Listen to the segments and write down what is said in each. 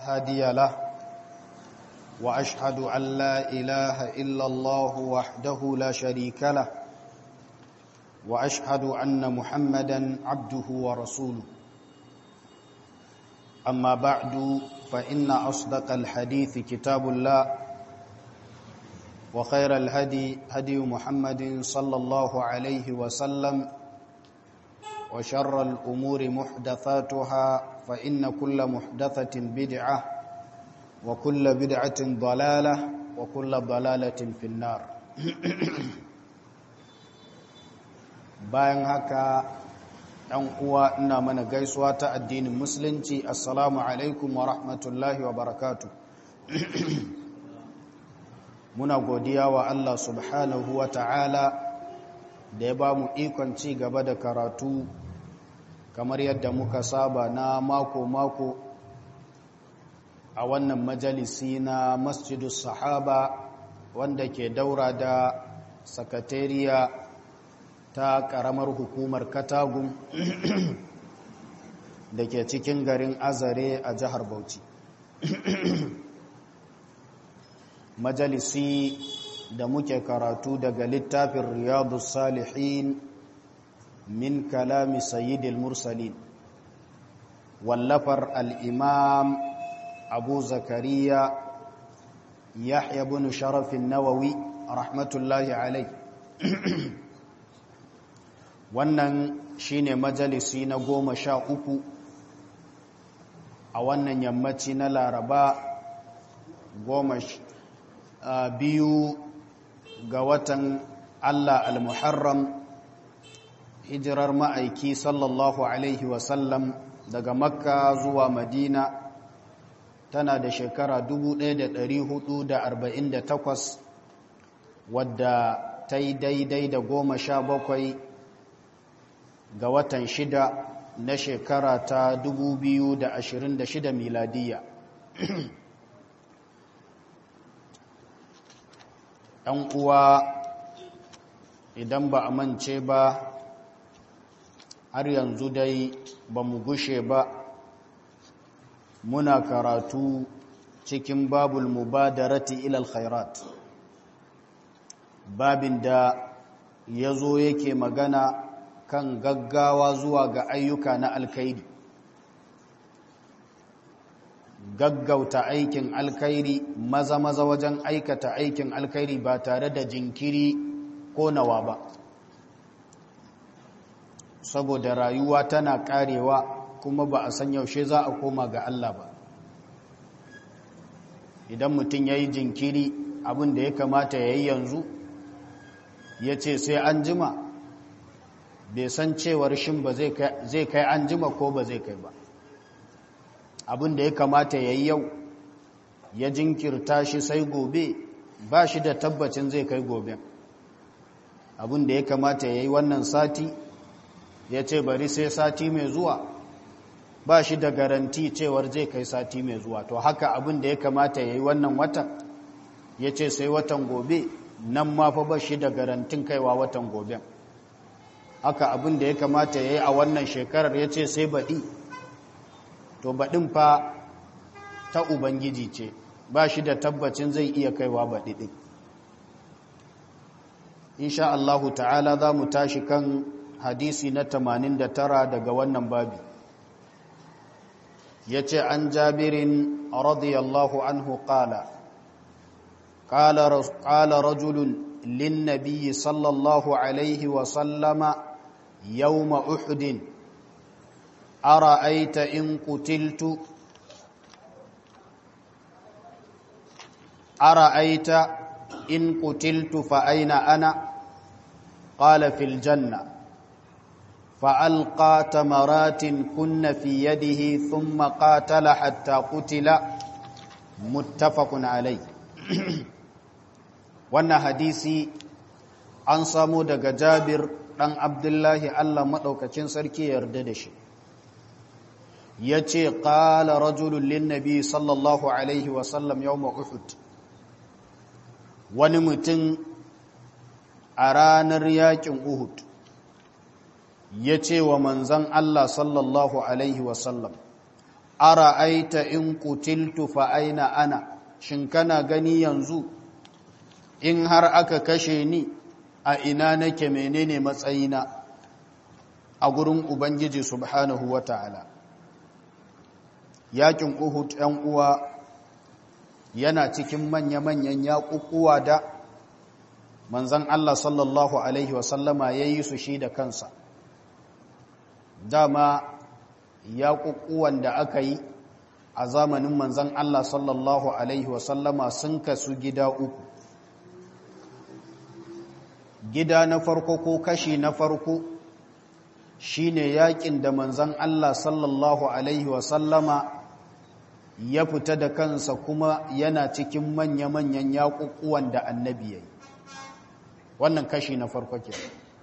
هادي له وأشهد أن لا إله إلا الله وحده لا شريك له وأشهد أن محمدا عبده ورسوله أما بعد فإن أصدق الحديث كتاب الله وخير الهدي هدي محمد صلى الله عليه وسلم وشر الأمور محدثاتها فإن كل محدثة بدعة وكل بدعة ضلالة وكل ضلالة في النار bayan haka ɗan uwa ina mana gaisuwa ta addinin musulunci assalamu alaikum wa rahmatullahi wa barakatu muna godiya wa Allah subhanahu wa ta'ala da ya ba mu ikon ci gaba da karatu kamar yadda muka saba na mako-mako a wannan majalisi na masjidu sahaba wanda ke daura da sakatariya ta karamar hukumar katagun da ke cikin garin azare a jihar bauchi majalisi da muke karatu daga littafin riyadu salihin min kalami sayyidil mursalin wallafar al'imam abu zakariya yahya bin sharafin nawawi rahmatullahi alai wannan shine majalisi na goma sha uku a wannan yammaci na laraba goma biyu ga watan allah al-muharram hijirar ma'aiki sallallahu alaihi wasallam daga makka zuwa madina tana da shekara 1448 wadda ta yi daidai da goma sha bakwai ga watan shida na shekara ta 2026 miladiya ɗan uwa idan ba a mance ba har yanzu dai ba mu gushe ba muna karatu cikin babul mubadarati ilal khairat babin da ya zo yake magana kan gaggawa zuwa ga ayyuka na alkairi gaggauta aikin alkairi maza-maza wajen aikata aikin alkairi ba tare da jinkiri ko nawa ba saboda rayuwa tana karewa kuma ba a san yaushe za a koma ga Allah ba idan mutum ya yi jinkiri abin da ya kamata ya yi yanzu ya ce sai an jima bai san cewar shin ba zai kai an jima ko ba zai kai ba abin da ya kamata ya yi yau ya jinkirta shi sai gobe ba shi da tabbacin zai kai gobe abin da ya kamata ya yi wannan sati ya ce bari sai sati mai zuwa ba shi da garanti cewar zai kai sati mai zuwa to haka abin da ya kamata ya yi wannan watan ya ce sai watan gobe nan ma fa ba shi da garantin kaiwa watan gobe haka abin da ya kamata ya yi a wannan shekarar ya ce sai baɗi to baɗin fa ta ubangiji ce ba shi da tabbacin zai iya kaiwa baɗi ɗin insha Allahu ta'ala za mu tashi kan hadisi na 89 daga wannan babi ya ce an jabirin radiyallahu anhu ƙala ƙala rajulun للنبي صلى الله عليه وسلم يوم أحد أرأيت إن قتلت أرأيت إن قتلت فأين أنا قال في الجنة فألقى تمرات كن في يده ثم قاتل حتى قتل متفق عليه wannan hadisi an samu daga jabir ɗan abdullahi allah maɗaukacin sarki yarda da shi ya ce ƙala rajulun linnabi sallallahu alaihi wasallam yau uhud wani mutum a ranar yakin uhud ya ce wa manzan allah sallallahu alaihi wasallam ara aita in kutiltu fa aina ana shin kana gani yanzu in har aka kashe ni a ina nake menene matsayina a gurin ubangiji subhanahu wata'ala yakin uhud yan uwa yana cikin manya-manyan yaƙuƙuwa da manzan Allah sallallahu alaihi wasallama ya yi su shi da kansa dama yaƙuƙuwan da aka yi a zamanin manzan Allah sallallahu alaihi wasallama sun kasu gida uku gida na farko ko kashi na farko shine yakin da manzan Allah sallallahu alaihi wasallama ya fita da kansa kuma yana cikin manya-manyan yaƙuƙuwan da annabi ya yi wannan kashi na farko ke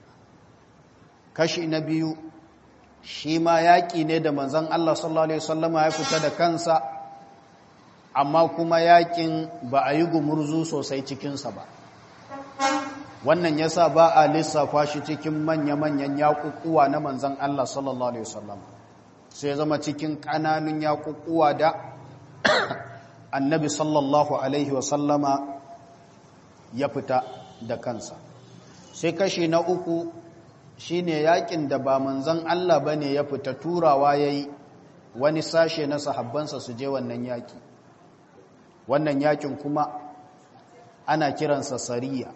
kashi na biyu shi ma yaƙi ne da manzan Allah sallallahu alaihi wasallama ya fita da kansa amma kuma yaƙin ba a yi gumurzu sosai cikinsa ba wannan yasa ba a lissafa shi cikin manya-manyan yaƙuƙuwa na manzan Allah sallallahu Alaihi wasallam sai zama cikin ƙananun yaƙuƙuwa da annabi sallallahu Alaihi wasallama ya fita da kansa sai kashi na uku shine yaƙin da ba manzan Allah ba ne ya fita turawa ya yi wani sashe na sahabbansa su je wannan yaƙi wannan yaƙin kuma ana kiransa sariya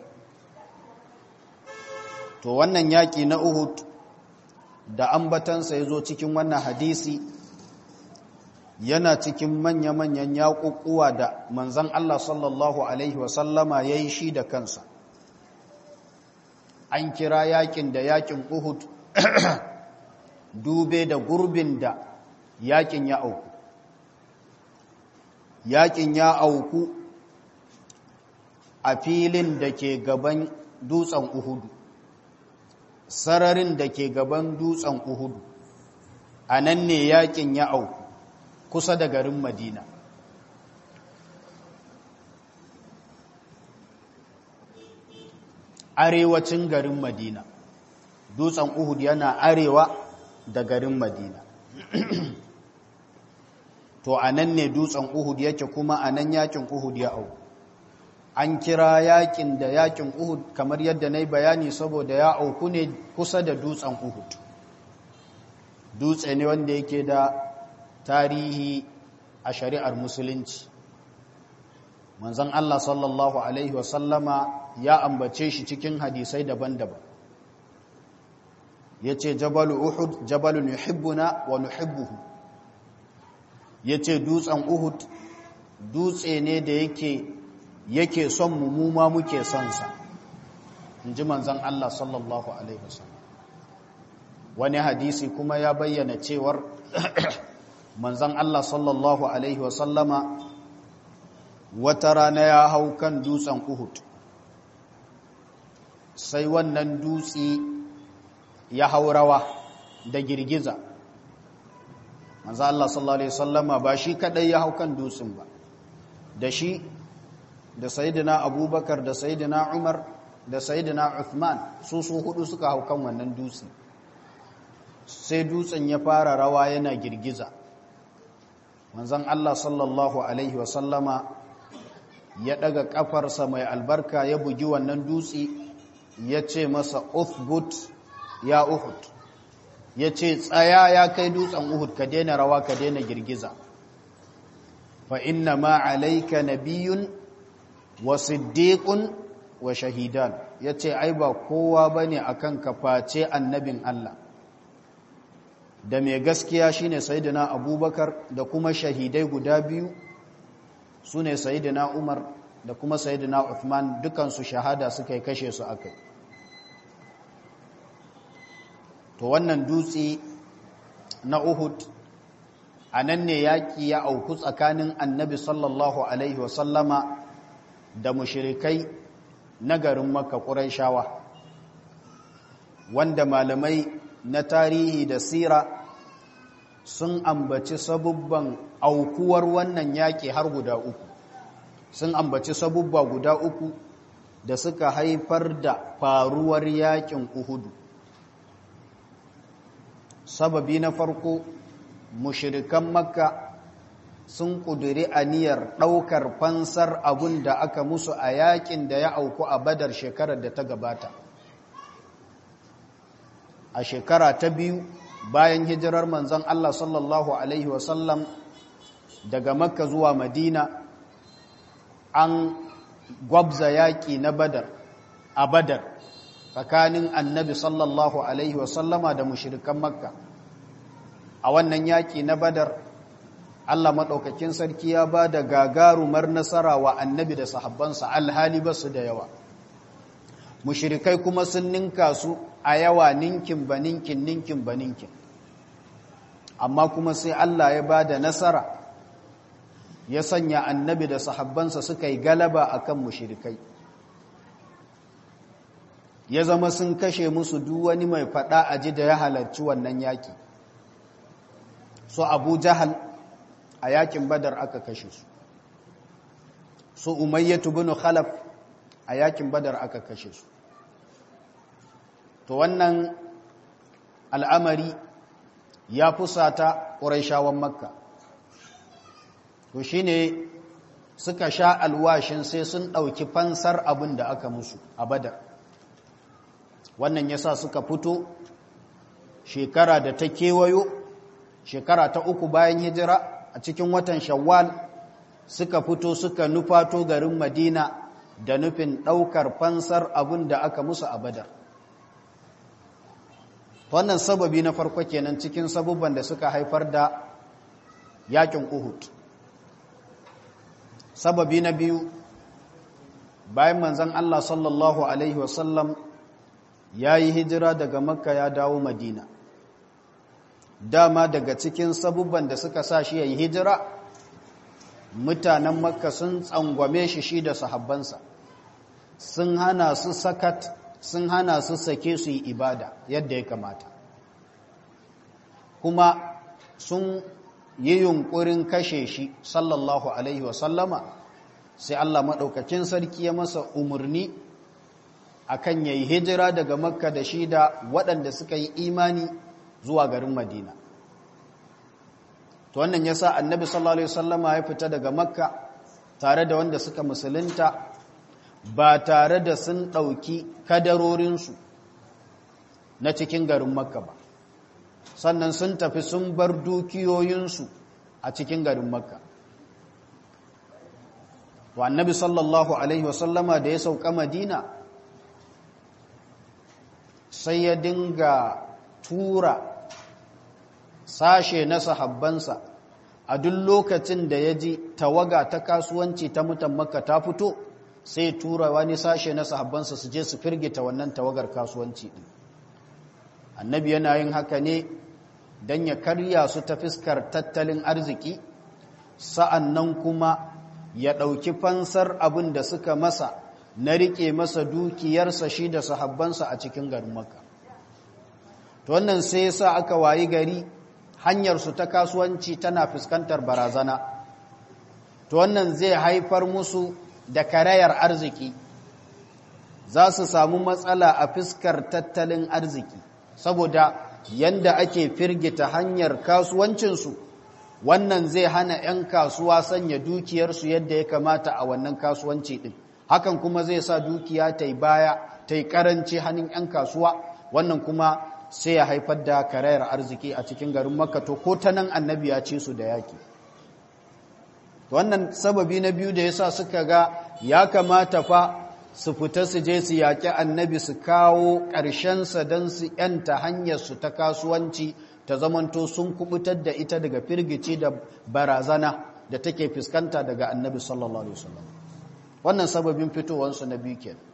to wannan yaƙi na Uhud da ambatansa ya zo cikin wannan hadisi yana cikin manya-manyan yaƙuƙuwa da manzan Allah sallallahu Alaihi wasallama ya yi shi da kansa an kira yaƙin da yaƙin Uhud dube da gurbin da yaƙin ya auku yaƙin ya auku a filin da ke gaban dutsen Uhudu sararin da ke gaban dutsen Uhudu a nan ne yakin ya auku kusa da garin Madina arewacin garin Madina dutsen Uhud yana arewa da garin Madina to a nan ne dutsen Uhud yake kuma a nan yakin Uhud ya auku an kira yakin da yakin Uhud kamar yadda na yi bayani saboda ya auku ne kusa da dutsen Uhud dutse ne wanda yake da tarihi a shari'ar musulunci manzon Allah sallallahu alaihi wasallama ya ambace shi cikin hadisai daban-daban yace jabalu Uhud jabalun yuhibbuna wa nuhibbuhu yace dutsen Uhud dutse ne da yake yake son mu mu ma muke son sa inji manzon Allah sallallahu alaihi wasallam wani hadisi kuma ya bayyana cewar manzon Allah sallallahu alaihi wasallama wata rana ya hau kan dutsen Uhud sai wannan dutse ya hau rawa da girgiza manzon Allah sallallahu alaihi wasallama ba shi kadai ya hau kan dutsen ba da shi da sayidina abubakar da sayidina umar da sayidina uthman su su hudu suka hau kan wannan dutse sai dutsen ya fara rawa yana girgiza manzon Allah sallallahu alaihi wasallama ya daga kafarsa mai albarka ya bugi wannan dutse ya ce masa uthbut ya uhud ya ce tsaya ya kai dutsen uhud ka daina rawa ka daina girgiza fa inna ma alayka nabiyyun wa siddiqun wa shahidan yace ai ba kowa bane akan ka face annabin Allah da mai gaskiya shine sayyidina abubakar da kuma shahidai guda biyu sune sayyidina umar da kuma sayyidina uthman dukan su shahada suka yi kashe su akai to wannan dutse na uhud anan ne yaki ya auku tsakanin annabi sallallahu alaihi wasallama da mushirikai na garin maka ƙuraishawa wanda malamai na tarihi da sira sun ambaci sabubban aukuwar wannan yaƙi har guda uku sun ambaci sabubba guda uku da suka haifar da faruwar yaƙin uhudu sababi na farko mushirikan makka sun ƙudiri aniyar ɗaukar fansar abun da aka musu a yakin da ya auku a badar shekarar da ta gabata a shekara ta biyu bayan hijirar manzon Allah sallallahu Alaihi wasallam daga makka zuwa madina an gwabza yaƙi na badar a badar tsakanin annabi sallallahu Alaihi wasallama da mushirikan makka a wannan yaƙi na badar Allah maɗaukakin sarki ya ba da gagarumar nasara wa annabi da sahabbansa alhali ba su da yawa mushirikai kuma sun ninka su a yawa ninkin ba ninkin ninkin ba ninkin amma kuma sai Allah ya ba da nasara ya sanya annabi da sahabbansa suka yi galaba a kan mushirikai ya zama sun kashe musu duk wani mai faɗa a ji da ya halarci wannan yaƙi so abu jahal a yakin badar aka kashe su su umayyatu bin khalaf a yakin badar aka kashe su to wannan al'amari ya fusata ƙuraishawan makka to shine suka sha alwashin sai sun ɗauki fansar abin da aka musu a badar wannan yasa suka fito shekara da ta kewayo shekara ta uku bayan hijira a cikin watan shawwal suka fito suka nufato garin madina da nufin ɗaukar fansar abin da aka musu a badar wannan sababi na farko kenan cikin sabubban da suka haifar da yakin uhud sababi na biyu bayan manzan allah sallallahu alaihi wasallam ya yi hijira daga makka ya dawo madina dama daga cikin sabubban da suka sa shi ya yi hijira mutanen makka sun tsangwame shi shi da sahabbansa sun hana su sakat sun hana su sake su yi ibada yadda ya kamata kuma sun yi yunkurin kashe shi sallallahu alaihi wasallama sai Allah maɗaukakin sarki ya masa umarni akan yayi hijira daga makka da shi da waɗanda suka yi imani zuwa garin madina to wannan yasa annabi sallallahu alaihi wasallama ya fita daga makka tare da wanda suka musulunta ba tare da sun ɗauki kadarorinsu na cikin garin makka ba sannan sun tafi sun bar dukiyoyinsu a cikin garin makka wa annabi sallallahu alaihi wasallama da ya sauka madina sai ya dinga tura sashe na sahabbansa a duk lokacin da ya ji tawaga ta kasuwanci ta mutan makka ta fito sai tura wani sashe na sahabbansa su je su firgita wannan tawagar kasuwanci din annabi yana yin haka ne don ya karya su ta fiskar tattalin arziki sa'annan kuma ya ɗauki fansar abin da suka masa na riƙe masa dukiyarsa shi da sahabbansa a cikin garin maka to wannan sai sa aka wayi gari hanyarsu ta kasuwanci tana fuskantar barazana to wannan zai haifar musu da karayar arziki za su samu matsala a fiskar tattalin arziki saboda yanda ake firgita hanyar kasuwancinsu wannan zai hana 'yan kasuwa sanya dukiyarsu yadda ya kamata a wannan kasuwanci ɗin hakan kuma zai sa dukiya ta yi baya ta yi ƙaranci hannun 'yan kasuwa wannan kuma sai ya haifar da karayar arziki a cikin garin makka to ko ta nan annabi ya ce su da yaki wannan sababi na biyu da ya sa suka ga ya kamata fa su fita su je su yaƙi annabi su kawo ƙarshensa don su ‘yanta hanyarsu ta kasuwanci ta zamanto sun kubutar da ita daga firgici da barazana da take fuskanta daga annabi sallallahu alaihi wasallam wannan sababin fitowansu na biyu kenan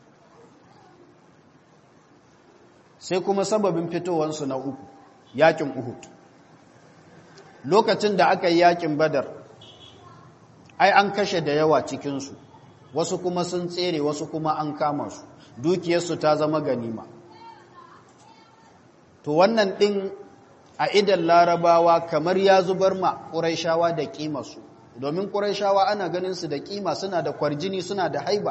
sai kuma sababin fitowansu na uku yakin uhud lokacin da aka yi yakin badar ai an kashe da yawa cikinsu wasu kuma sun tsere wasu kuma an kama su dukiyarsu ta zama ganima to wannan ɗin a idan larabawa kamar ya zubar ma ƙuraishawa da ƙimarsu domin ƙuraishawa ana ganin su da ƙima suna da kwarjini suna da haiba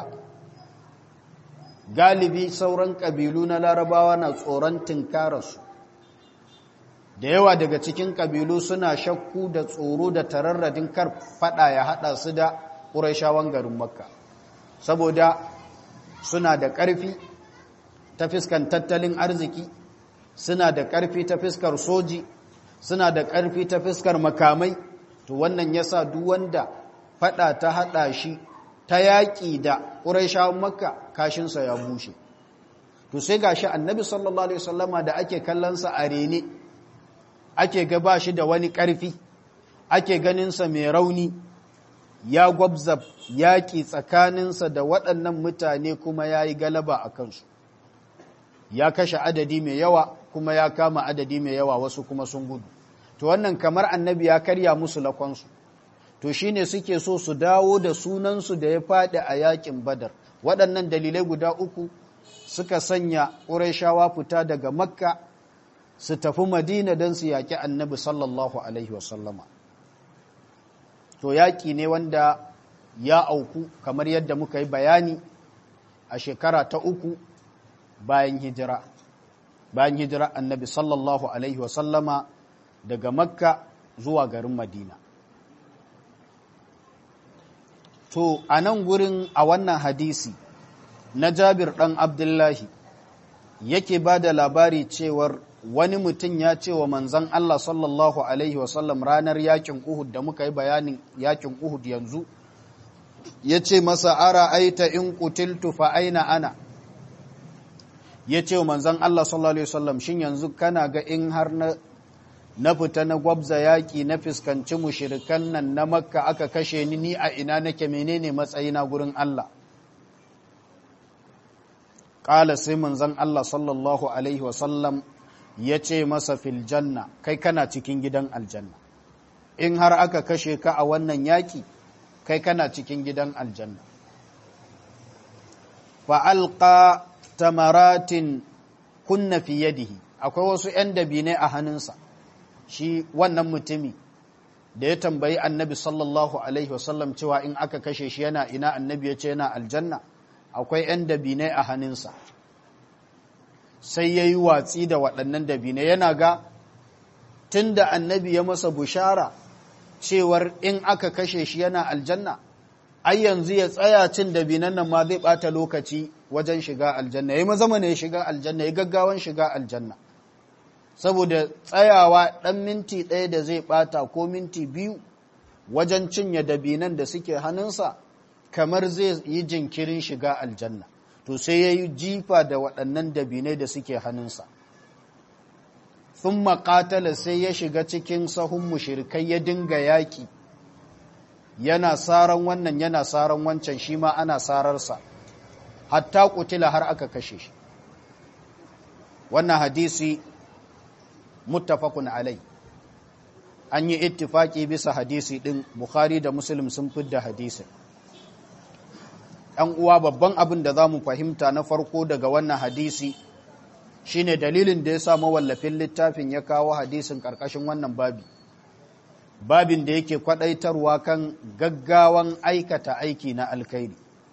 galibi sauran ƙabilu na larabawa na tsoron tinkararsu da yawa daga cikin ƙabilu suna shakku da tsoro da tararradin kar fada ya hada su da ƙuraishawan garin makka saboda suna da ƙarfi ta fiskan tattalin arziki suna da ƙarfi ta fiskar soji suna da ƙarfi ta fiskar makamai to wannan yasa duk wanda fada ta hada shi ta yaƙi da ƙuraishawan makka kashinsa ya bushe to sai gashi annabi sallallahu alaihi wasallama da ake kallonsa a rene ake ga ba shi da wani ƙarfi ake ganinsa mai rauni ya gwabza yaƙi tsakaninsa da waɗannan mutane kuma ya yi galaba a kansu ya kashe adadi mai yawa kuma ya kama adadi mai yawa wasu kuma sun gudu to wannan kamar annabi ya karya musu lakonsu to shine suke so su dawo da sunansu da ya faɗi a yaƙin badar waɗannan dalilai guda uku suka sanya ƙurayshawa fita daga makka su tafi madina don su yaƙi annabi sallallahu alaihi wasallama to yaƙi ne wanda ya auku kamar yadda muka yi bayani a shekara ta uku bayan hijira bayan hijira annabi sallallahu alaihi wasallama daga makka zuwa garin madina to a nan gurin a wannan hadisi na jabir ɗan abdullahi yake ba da labari cewar wani mutum ya ce wa manzan Allah sallallahu Alaihi wasallam ranar yakin Uhud da muka yi bayanin yakin Uhud yanzu, ya ce masa ara aita in kutiltu fa aina ana. Ya ce wa manzan Allah sallallahu Alaihi wasallam shin yanzu kana ga in har na, na fita na gwabza yaƙi na fuskanci mushirikan nan na makka aka kashe ni ni a ina nake menene matsayina gurin Allah. Ƙala sai manzan Allah sallallahu Alaihi wasallam ya ce masa fil janna kai kana cikin gidan aljanna in har aka kashe ka a wannan yaƙi kai kana cikin gidan aljanna fa'alƙa tamaratin kunna fi yadihi akwai wasu ‘yan dabinai a hannunsa shi wannan mutumi da ya tambayi annabi sallallahu alaihi wasallam cewa in aka kashe shi yana ina annabi ya ce yana aljanna akwai ‘yan dabinai a hannunsa sai ya yi watsi da waɗannan dabinai yana ga tun da annabi ya masa bushara cewar in aka kashe shi yana aljanna ai yanzu ya tsaya cin dabinan nan ma zai ɓata lokaci wajen shiga aljanna ya yi mazama ne ya shiga aljanna ya gaggawan shiga aljanna saboda tsayawa ɗan minti ɗaya da zai ɓata ko minti biyu wajen cinye dabinan da suke hannunsa kamar zai yi jinkirin shiga aljanna to sai ya yi jifa da waɗannan dabinai da suke hannunsa sun maƙatala sai ya shiga cikin sahun mushirikai ya dinga yaƙi yana saran wannan yana saran wancan shi ma ana sararsa hatta kutila har aka kashe shi wannan hadisi muttafaqun alai an yi ittifaki bisa hadisi din bukhari da muslim sun fidda hadisin ɗan uwa babban abin da za mu fahimta na farko daga wannan hadisi shine dalilin da ya sa mawallafin littafin ya kawo hadisin ƙarƙashin wannan babi babin da yake kwaɗaitarwa kan gaggawan aikata aiki na alkhairi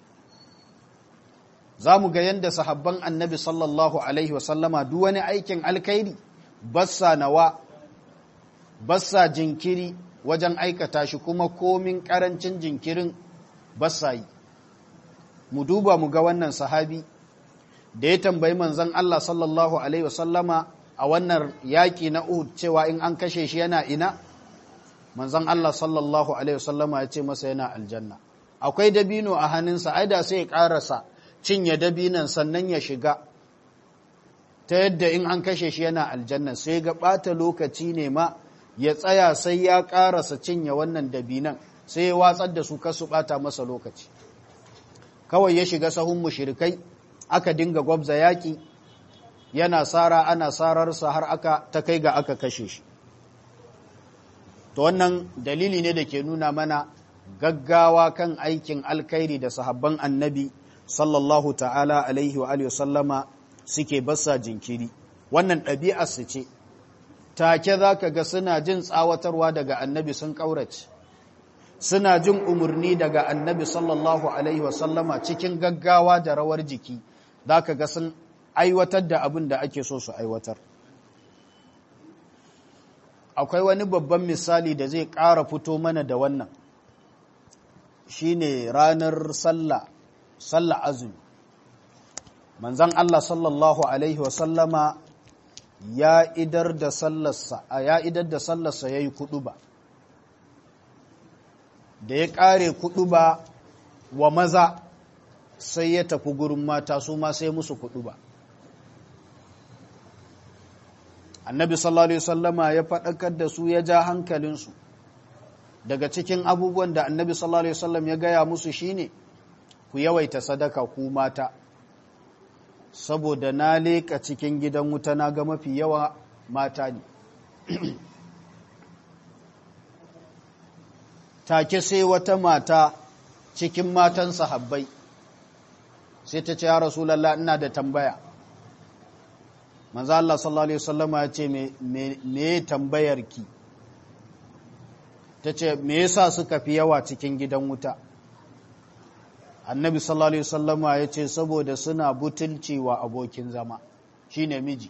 za mu ga yadda sahabban annabi sallallahu alaihi wasallama duk wani aikin alkhairi bassa nawa bassa jinkiri wajen aikata shi kuma komin ƙarancin jinkirin bassa yi mu duba mu ga wannan sahabi da ya tambayi manzon Allah sallallahu alaihi wasallama a wannan yaƙi na Uhud cewa in an kashe shi yana ina manzon Allah sallallahu alaihi wasallama ya ce masa yana aljanna akwai dabino a hannunsa ai da sai ya karasa cinye dabinan sannan ya shiga ta yadda in an kashe shi yana aljanna sai ga bata lokaci ne ma ya tsaya sai ya karasa cinye wannan dabinan sai ya watsar da su kasu bata masa lokaci kawai ya shiga sahun mushrikai aka dinga gwabza yaki yana sara ana sararsa har aka ta kai ga aka kashe shi to wannan dalili ne da ke nuna mana gaggawa kan aikin alkhairi da sahabban annabi sallallahu ta'ala alaihi wa alihi sallama suke basa jinkiri wannan ɗabi'ar su ce take za ka ga suna jin tsawatarwa daga annabi sun ƙaurace suna jin umarni daga annabi sallallahu alaihi wa sallama cikin gaggawa da rawar jiki za ka ga sun aiwatar da abin da ake so su aiwatar akwai wani babban misali da zai ƙara fito mana da wannan shine ranar sallah sallah azumi manzon Allah sallallahu alaihi wasallama ya idar da sallarsa ya idar da sallarsa yayi kuduba da ya kare kuduba wa maza sai ya tafi gurin mata su ma sai musu kuduba annabi sallallahu alaihi wasallama ya faɗakar da su ya ja hankalinsu daga cikin abubuwan da annabi sallallahu alaihi wasallam ya gaya musu shine ku yawaita sadaka ku mata saboda na leka cikin gidan wuta na ga mafi yawa mata ne take sai wata mata cikin matan sahabbai sai ta ce ya rasulallah ina da tambaya manzo Allah sallallahu alaihi wasallama ya ce me me tambayar ki tace me yasa suka fi yawa cikin gidan wuta annabi sallallahu alaihi wasallama ya ce saboda suna butulci wa abokin zama shine miji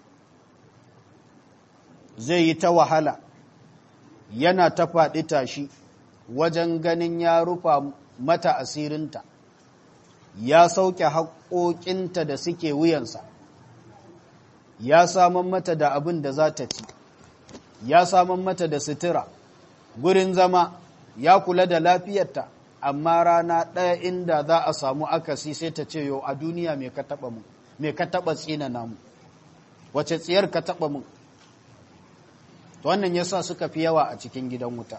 zai yi ta wahala yana ta faɗi tashi wajen ganin ya rufa mata asirinta ya sauke haƙoƙinta da suke wuyansa ya saman mata da abin da za ta ci ya saman mata da sutura gurin zama ya kula da lafiyarta amma rana ɗaya inda za a samu akasi sai ta ce yau a duniya mai ka taɓa mu mai ka taɓa tsina namu wace tsiyar ka taɓa mu wannan yasa suka fi yawa a cikin gidan wuta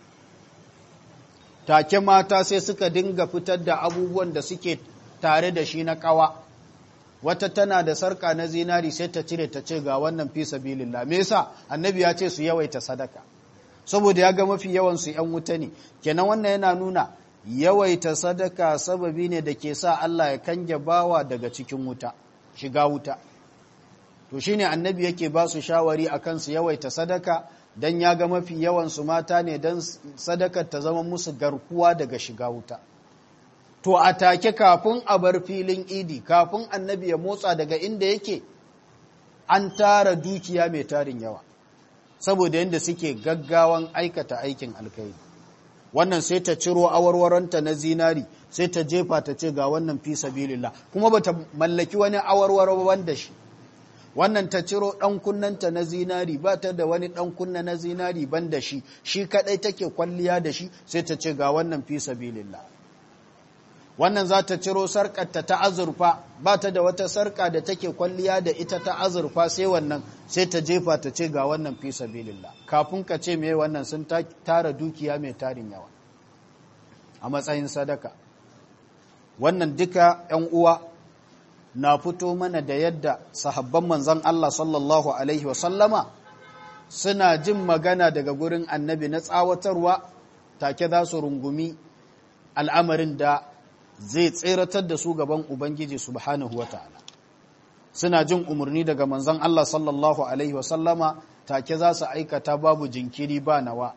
take mata sai suka dinga fitar da abubuwan da suke tare da shi na ƙawa wata tana da sarka na zinari sai ta cire ta ce ga wannan fi sabilillah me yasa annabi ya ce su yawaita sadaka saboda ya ga mafi yawan su yan wuta ne kenan wannan yana nuna yawaita sadaka sababi ne da ke sa Allah ya kange bawa daga cikin wuta shiga wuta to shine annabi yake ba su shawari akan su yawaita sadaka dan ya ga mafi yawan su mata ne dan sadakar ta zama musu garkuwa daga shiga wuta to a take kafin a bar filin idi kafin annabi ya motsa daga inda yake an tara dukiya mai tarin yawa saboda yadda suke gaggawan aikata aikin alkai wannan sai ta ciro awarwaronta na zinari sai ta jefa ta ce ga wannan fi sabilillah kuma bata mallaki wani awarwaro wanda shi wannan ta ciro dan kunnanta na zinari ba ta da wani dan kunna na zinari ban da shi shi kadai take kwalliya da shi sai ta ce ga wannan fi sabilillah wannan za ta ciro sarƙarta ta azurfa ba ta da wata sarƙa da take kwalliya da ita ta azurfa sai wannan sai ta jefa ta ce ga wannan fi sabilillah kafin ka ce me wannan sun tara dukiya mai tarin yawa a matsayin sadaka wannan duka ‘yan uwa na fito mana da yadda sahabban manzan Allah sallallahu Alaihi wasallama suna jin magana daga gurin annabi na tsawatarwa take za su rungumi al'amarin da zai tseratar da su gaban Ubangiji subhanahu wata'ala suna jin umarni daga manzon Allah sallallahu alaihi wasallama take za su aikata babu jinkiri ba nawa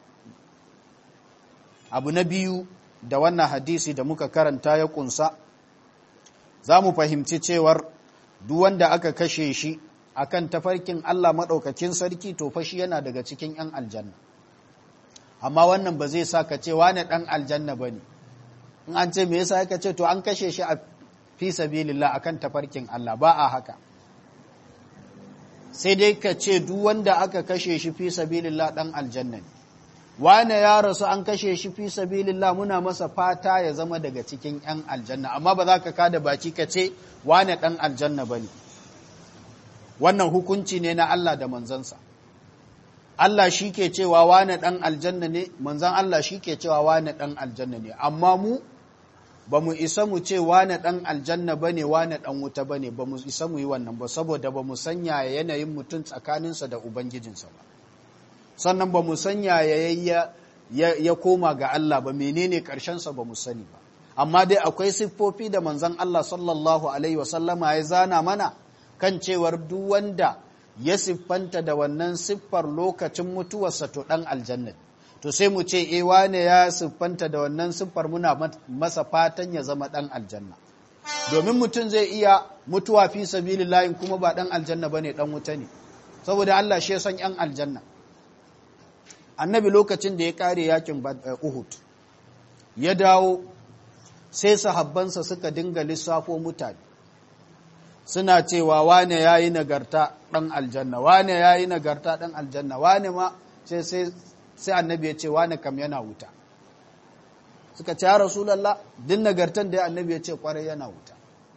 abu na biyu da wannan hadisi da muka karanta ya kunsa za mu fahimci cewar duk wanda aka kashe shi akan tafarkin Allah maɗaukakin sarki to fashi yana daga cikin 'yan aljanna amma wannan ba zai sa ka ce wane ɗan aljanna ba ne in an ce me yasa aka ce to an kashe shi a fi sabilillah akan tafarkin Allah ba a haka sai dai ka ce duk wanda aka kashe shi fi sabilillah dan aljanna ne wane ya rasu an kashe shi fi sabilillah muna masa fata ya zama daga cikin yan aljanna amma ba za ka kada baki ka ce wane dan aljanna bane wannan hukunci ne na Allah da manzansa Allah shi ke cewa wane ɗan aljanna ne, manzan Allah shi ke cewa wane ɗan aljanna ne, amma mu ba mu isa mu ce wane ɗan aljanna ba ne, wane ɗan wuta ba ne, ba mu isa mu yi wannan ba, saboda ba mu sanya yanayin mutum tsakaninsa da Ubangijinsa ba. Sannan ba mu sanya ya, ya, koma ga Allah ba, menene ƙarshensa ba mu sani ba. Amma dai akwai siffofi da manzan Allah sallallahu Alaihi wasallama ya zana mana kan cewar duk wanda ya siffanta da wannan siffar lokacin mutuwarsa to ɗan aljanna to sai mu ce e wane ya siffanta da wannan siffar muna masa fatan ya zama ɗan aljanna domin mutum zai iya mutuwa fi sabilillahi kuma ba ɗan aljanna bane ɗan wuta ne saboda Allah shi ya san ‘yan aljanna annabi lokacin da ya kare yakin uhud ya dawo sai sahabbansa suka dinga lissafo mutane suna cewa wane ya yi nagarta ɗan aljanna wane ya yi nagarta ɗan aljanna wane ma sai annabi ya ce wane kam yana wuta suka ce ya rasulallah din nagartan da annabi ya ce kwarai yana wuta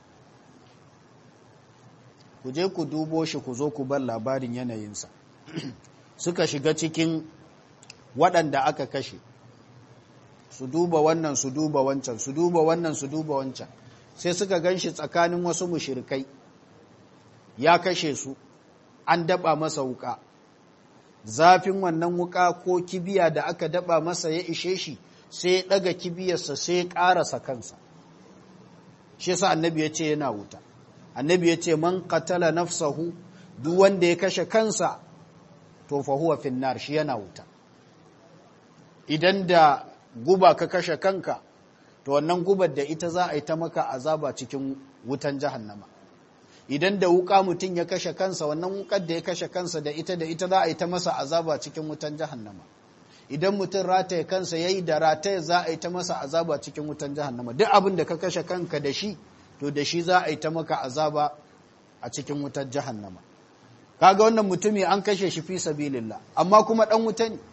ku je ku dubo shi ku zo ku bar labarin yanayinsa suka shiga cikin waɗanda aka kashe su duba wannan su duba wancan su duba wannan su duba wancan sai suka gan shi tsakanin wasu mushirikai ya kashe su an daba masa wuka zafin wannan wuka ko kibiya da aka daba masa ya ishe shi sai ya daga kibiyarsa sai ya karasa kansa shi sa annabi ya ce yana wuta annabi ya ce man qatala nafsahu duk wanda ya kashe kansa to fa huwa finnar shi yana wuta idan da guba ka kashe kanka to wannan gubar da ita za a yi ta maka azaba cikin wutan jahannama idan da wuka mutum ya kashe kansa wannan wukar da ya kashe kansa da ita da ita za a yi ta masa azaba cikin wutan jahannama idan mutum rataye kansa yayi da rataye za a yi ta masa azaba cikin wutan jahannama duk abin da ka kashe kanka da shi to da shi za a yi ta maka azaba a cikin wutar jahannama kaga wannan mutumi an kashe shi fi sabilillah amma kuma dan wuta ne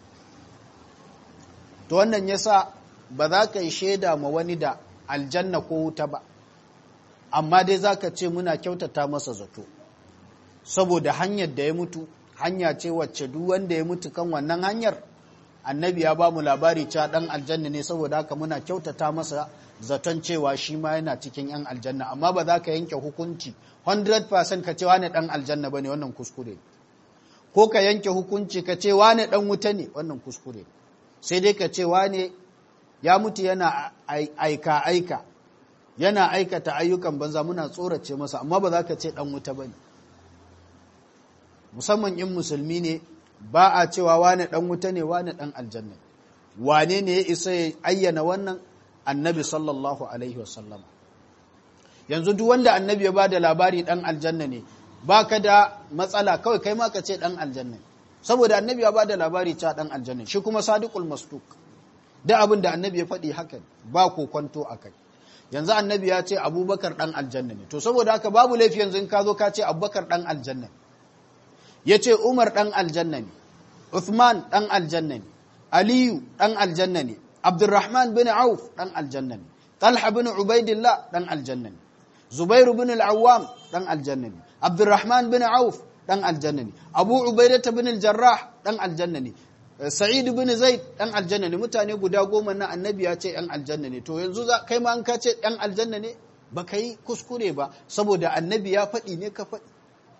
to wannan yasa ba za ka yi shaida ma wani da aljanna ko wuta ba amma dai za ka ce muna kyautata masa zato saboda hanyar da ya mutu hanya ce wacce duk wanda ya mutu kan wannan hanyar annabi ya ba mu labari cewa dan aljanna ne saboda haka muna kyautata masa zaton cewa shi ma yana cikin yan aljanna amma ba za ka yanke hukunci 100% ka ce wane dan aljanna bane wannan kuskure ko ka yanke hukunci ka ce wane dan wuta ne wannan kuskure sai dai ka ce wane ya mutu yana aika aika yana aikata ayyukan banza muna tsorace masa amma ba za ka ce dan wuta bane musamman in musulmi ne ba a cewa wane dan wuta ne wane dan aljanna wane ne ya isa ya ayyana wannan annabi sallallahu alaihi wasallam yanzu duk wanda annabi ya bada labari dan aljanna ne baka da matsala kawai kai ma ka ce dan aljanna saboda annabi ya bada labari cewa dan aljanna shi kuma sadiqul masduq da abin da annabi ya faɗi haka ba ko kwanto akai yanzu annabi ya ce abubakar dan aljanna ne to saboda haka babu laifi yanzu in ka zo ka ce abubakar dan aljanna ya ce umar dan aljanna ne uthman dan aljanna ne aliyu dan aljanna ne Abdurrahman bin Auf dan aljanna ne. Talha bin Ubaidillah dan aljanna ne. Zubair bin al-Awwam dan aljanna ne. Abdurrahman bin Auf dan aljanna ne. Abu Ubaidah bin al-Jarrah dan aljanna ne. Sa'id bin Zaid dan aljanna ne. Mutane guda goma na annabi ya ce yan aljanna ne. To yanzu za kai ma an ka ce yan aljanna ne ba kai kuskure ba saboda annabi ya faɗi ne ka faɗi.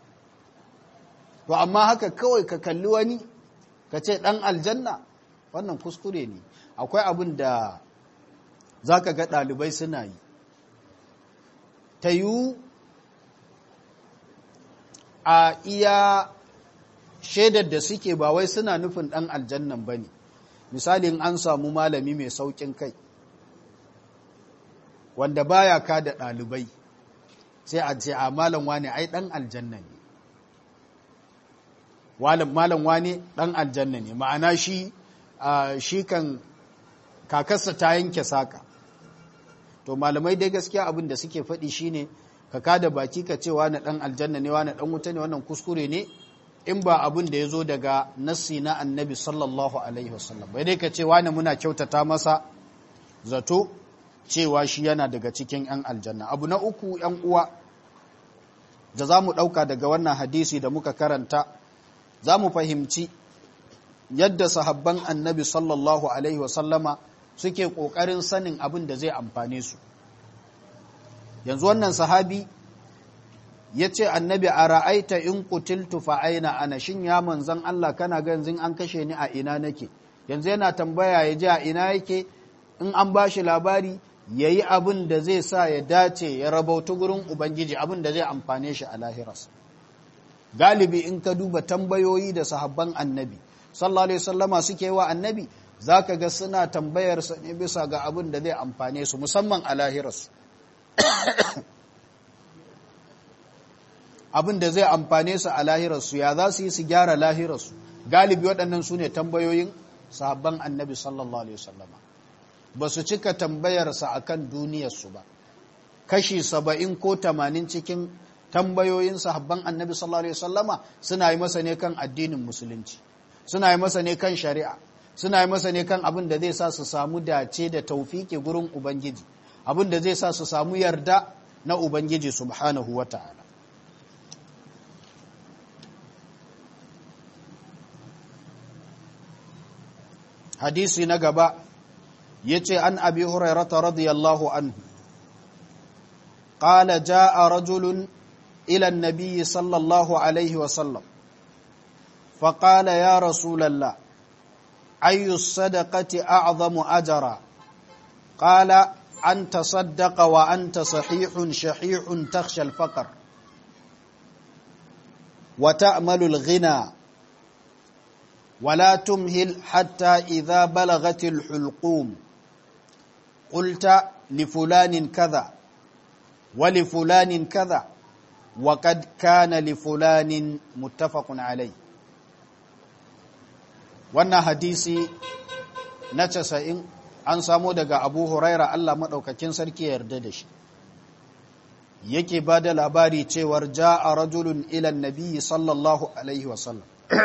To amma haka kawai ka kalli wani ka ce dan aljanna wannan kuskure ne. akwai abin da za ka ga ɗalibai suna yi ta yi a iya shaidar da suke ba wai suna nufin ɗan aljannan ba ne misalin an samu malami mai sauƙin kai wanda baya ka da ɗalibai sai a ce a malam wane ai ɗan aljanna ne malam wane ɗan aljanna ne ma'ana shi shi kan kakarsa ta yanke saka to malamai dai gaskiya abin da suke faɗi shine ka kada baki ka ce wani ɗan aljanna ne wani ɗan wuta ne wannan kuskure ne in ba abin da ya zo daga nassi na annabi sallallahu alaihi wasallam bai dai ka ce wani muna kyautata masa zato cewa shi yana daga cikin 'yan aljanna abu na uku 'yan uwa da za mu ɗauka daga wannan hadisi da muka karanta za mu fahimci yadda sahabban annabi sallallahu alaihi wasallama suke ƙoƙarin sanin abin da zai amfane su yanzu wannan sahabi ya ce annabi a ra'aita in kutiltu fa aina ana shin ya manzan Allah kana ga yanzu an kashe ni a ina nake yanzu yana tambaya ya ji a ina yake in an ba shi labari ya yi abin da zai sa ya dace ya rabautu gurin ubangiji abin da zai amfane shi a lahiras galibi in ka duba tambayoyi da sahabban annabi sallallahu alaihi wasallama suke wa annabi zaka ga suna tambayar sa ne bisa ga abin da zai amfane su musamman a lahirarsu abin da zai amfane su a lahirarsu ya za su yi su gyara lahirarsu galibi waɗannan su ne tambayoyin sahabban annabi sallallahu alaihi wasallama ba su cika tambayarsa akan duniyarsu ba kashi saba'in ko tamanin cikin tambayoyin sahabban annabi sallallahu alaihi wasallama suna yi masa ne kan addinin musulunci suna yi masa ne kan shari'a suna yi masa ne kan abin da zai sa su samu dace da taufiki gurin ubangiji abin da zai sa su samu yarda na ubangiji subhanahu wata'ala hadisi na gaba yace an abi hurairata radiyallahu anhu قال جاء رجل إلى النبي صلى الله عليه وسلم فقال يا رسول الله أي الصدقة أعظم أجرا قال أن تصدق وأنت صحيح شحيح تخشى الفقر وتأمل الغنى ولا تمهل حتى إذا بلغت الحلقوم قلت لفلان كذا ولفلان كذا وقد كان لفلان متفق عليه wannan hadisi na casa'in an samo daga abu huraira Allah maɗaukakin sarki ya yarda da shi yake ba da labari cewar ja a rajulun ilan nabiyyi sallallahu alaihi wasallam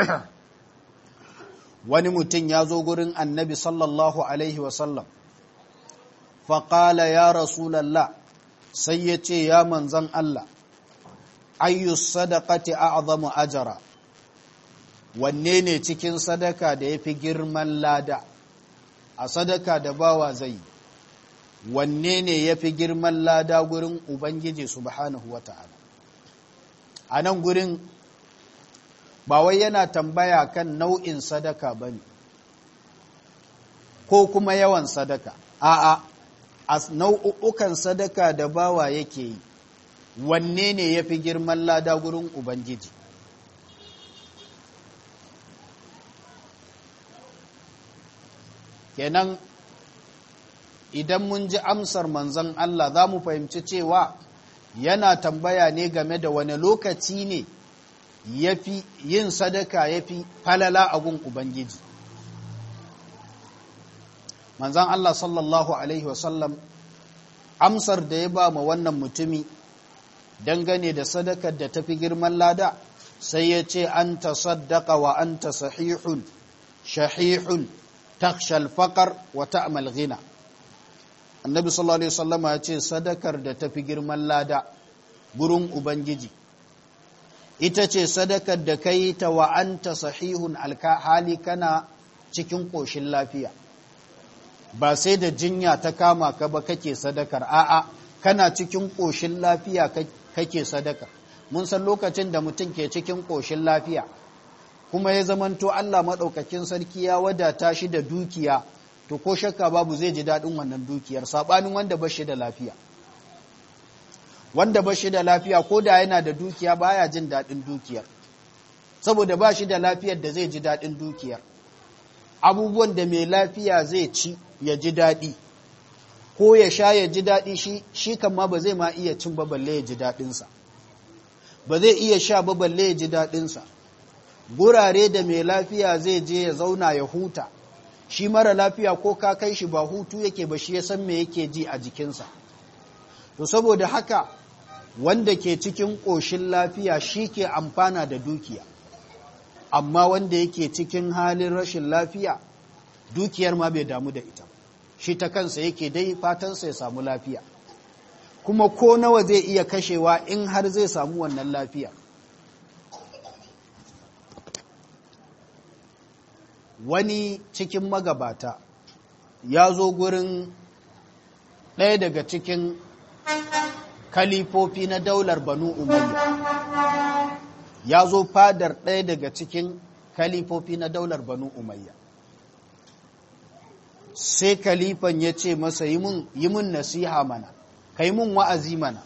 wani mutum ya zo gurin annabi sallallahu alaihi wasallam faƙala ya rasulallah sai ya ce ya manzan Allah ayyus sadaqati a'zamu ajara wanne ne cikin sadaka da yafi girman lada a sadaka da bawa zai wanne ne yafi girman lada gurin ubangiji subhanahu wata'ala a nan gurin ba wai yana tambaya kan nau'in sadaka bane ko kuma yawan sadaka a'a a nau'ukan sadaka da bawa yake yi wanne ne ya fi girman lada gurin ubangiji kenan idan mun ji amsar manzon Allah za mu fahimci cewa yana tambaya ne game da wani lokaci ne ya fi yin sadaka ya fi falala a gun ubangiji manzan Allah sallallahu Alaihi wasallam amsar da ya ba ma wannan mutumi dangane da sadakar da tafi girman lada sai ya ce an ta saddaka wa an ta sahihun shahihun takshal faƙar wa ta'amal gina annabi sallallahu Alaihi wasallama ya ce sadakar da tafi girman lada gurin ubangiji ita ce sadakar da ka yi ta wa an ta sahihun alhali kana cikin ƙoshin lafiya ba sai da jinya ta kama ka ba kake sadakar a'a kana cikin ƙoshin lafiya kake sadakar mun san lokacin da mutum ke cikin ƙoshin lafiya kuma ya zamanto Allah maɗaukakin sarki ya wadata shi da dukiya to ko shakka babu zai ji daɗin wannan dukiyar saɓanin wanda ba shi da lafiya wanda ba shi da lafiya ko da yana da dukiya baya jin daɗin dukiyar saboda ba shi da lafiyar da zai ji daɗin dukiyar abubuwan da mai lafiya zai ci ya ji daɗi ko ya sha ya ji daɗi shi shi kama ba zai ma iya cin ba balle ya ji daɗinsa ba zai iya sha ba balle ya ji daɗinsa gurare da mai lafiya zai je ya zauna ya huta shi mara lafiya ko ka kai shi ba hutu yake ba shi ya san me yake ji a jikinsa to saboda haka wanda ke cikin ƙoshin lafiya shi ke amfana da dukiya amma wanda yake cikin halin rashin lafiya dukiyar ma bai damu da ita shi ta kansa yake dai fatansa ya samu lafiya kuma ko nawa zai iya kashewa in har zai samu wannan lafiya wani cikin magabata ya zo gurin ɗaya daga cikin kalifofi na daular banu umayya ya zo fadar ɗaya daga cikin kalifofi na daular banu umayya sai kalifan ya ce masa yi mun nasiha mana ka yi mun wa'azi mana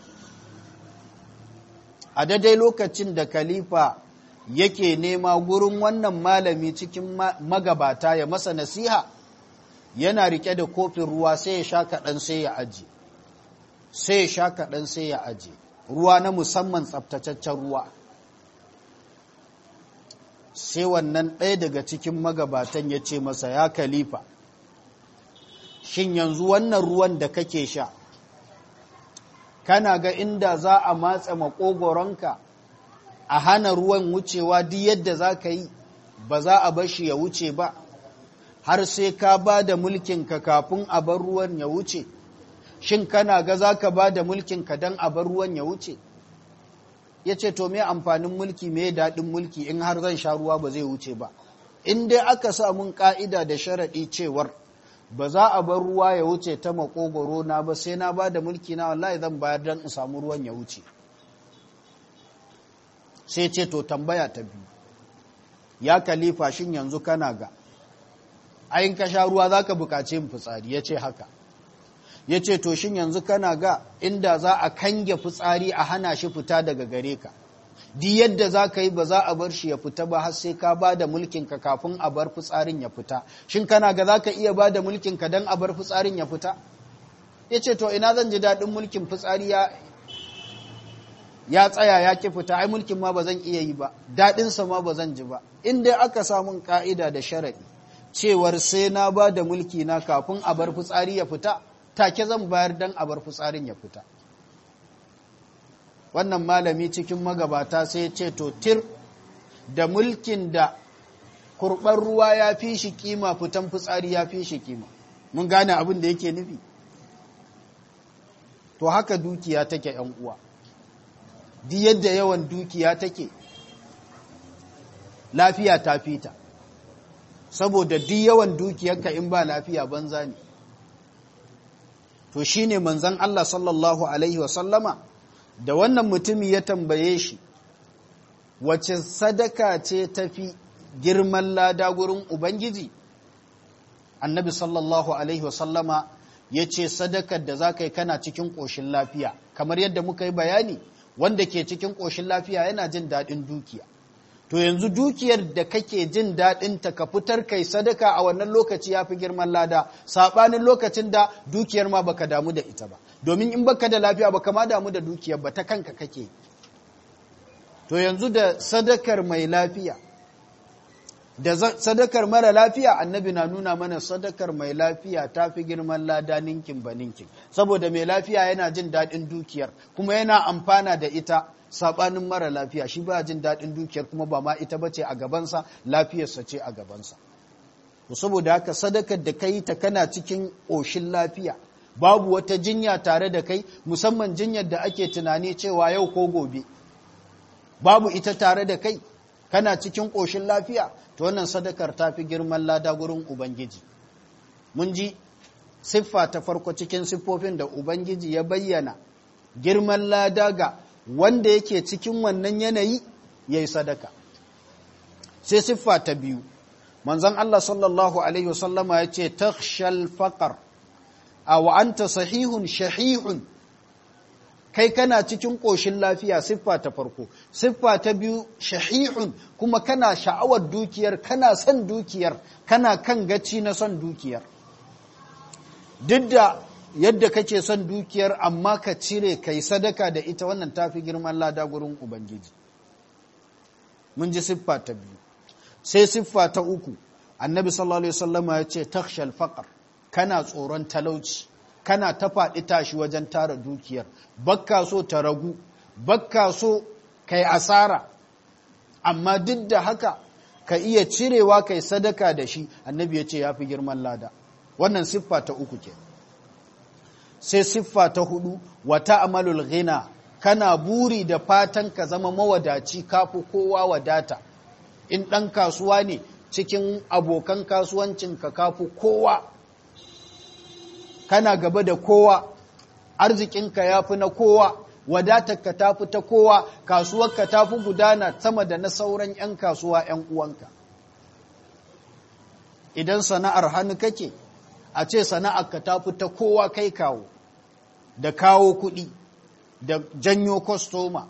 a daidai lokacin da kalifa yake nema gurin wannan malami cikin magabata ya masa nasiha yana rike da kofin ruwa sai ya sha kaɗan sai ya aji sai ya sha kaɗan sai ya aji ruwa na musamman tsabtataccen ruwa sai wannan ɗaya daga cikin magabatan ya ce masa ya kalifa shin yanzu wannan ruwan da kake sha kana ga inda za a matsa makogoronka a hana ruwan wucewa duk yadda za ka yi ba za a bar shi ya wuce ba har sai ka ba da mulkinka kafin a bar ruwan ya wuce shin kana ga za ka ba da mulkinka don a bar ruwan ya wuce ya ce to me amfanin mulki me daɗin mulki in har zan sha ruwa ba zai wuce ba in dai aka sa mun ƙa'ida da sharaɗi cewar ba za a bar ruwa ya wuce ta makogoro na ba sai na ba da mulki na wallahi zan bayar don in samu ruwan ya wuce sai ce to tambaya ta biyu ya kalifa shin yanzu kana ga ayin ka sha ruwa za ka bukaci yin fitsari ya ce haka ya ce to shin yanzu kana ga inda za a kange fitsari a hana shi fita daga gare ka di yadda za ka yi ba za a bar shi ya fita ba har sai ka ba da mulkinka kafin a bar fitsarin ya fita shin kana ga za ka iya ba da mulkinka don a bar fitsarin ya fita ya ce to ina zan ji daɗin mulkin fitsari ya ya tsaya ya ki fita ai mulkin ma ba zan iya yi ba daɗinsa ma ba zan ji ba in dai aka samun ka'ida da sharaɗi cewar sai na ba da mulki na kafin a bar fitsari ya fita take zan bayar don a bar fitsarin ya fita wannan malami cikin magabata sai ce to tir da mulkin da kurɓar ruwa ya fi shi kima fitan fitsari ya fi shi kima mun gane abin da yake nufi to haka dukiya take ‘yan uwa di yadda yawan dukiya take lafiya ta fita saboda di yawan dukiyarka in ba lafiya banza ne to shine manzon Allah sallallahu alaihi wasallama da wannan mutumi ya tambaye shi wace sadaka ce tafi girman lada gurin ubangiji annabi sallallahu alaihi wasallama ya ce sadakar da za ka yi kana cikin ƙoshin lafiya kamar yadda muka yi bayani wanda ke cikin ƙoshin lafiya yana jin daɗin dukiya to yanzu dukiyar da kake jin daɗin ta ka fitar kai sadaka a wannan lokaci ya fi girman lada saɓanin lokacin da dukiyar ma baka damu da ita ba domin in baka da lafiya baka ma damu da dukiyar ba ta kanka kake to yanzu da sadakar mai lafiya da sadakar mara lafiya annabi na nuna mana sadakar mai lafiya ta fi girman lada ninkin ba ninkin saboda mai lafiya yana jin daɗin dukiyar kuma yana amfana da ita saɓanin mara lafiya shi ba jin daɗin dukiyar kuma ba ma ita bace a gabansa lafiyarsa ce a gabansa to saboda haka sadakar da kai ta kana cikin ƙoshin lafiya babu wata jinya tare da kai musamman jinyar da ake tunani cewa yau ko gobe babu ita tare da kai kana cikin ƙoshin lafiya to wannan sadakar ta fi girman lada gurin Ubangiji. Mun ji siffa ta farko cikin siffofin da Ubangiji ya bayyana girman lada ga wanda yake cikin wannan yanayi ya yi sadaka. Sai siffa ta biyu, manzon Allah sallallahu Alaihi wasallama ya ce, Takshal faƙar, a wa'anta sahihun shahihun kai kana cikin ƙoshin lafiya siffa ta farko siffa ta biyu shahihun kuma kana sha'awar dukiyar kana son dukiyar kana kan gaci na son dukiyar duk da yadda kake son dukiyar amma ka cire kai sadaka da ita wannan tafi girman lada gurin ubangiji mun ji siffa ta biyu sai siffa ta uku annabi sallallahu alaihi wasallama ya ce takshal faqar kana tsoron talauci kana ta faɗi tashi wajen tara dukiyar bakka so ta ragu bakka so kai asara amma duk da haka ka iya cirewa kai sadaka da shi annabi ya ce ya fi girman lada wannan siffa ta uku ke sai siffa ta hudu wata amalul ghina kana buri da fatan ka zama mawadaci kafi kowa wadata in ɗan kasuwa ne cikin abokan kasuwancinka kafi kowa kana gaba da kowa arzikinka ya fi na kowa wadatarka ta fi ta kowa kasuwarka ta fi gudana sama da na sauran 'yan kasuwa 'yan uwanka idan sana'ar hannu kake a ce sana'arka ta fi ta kowa kai kawo da kawo kuɗi da janyo kwastoma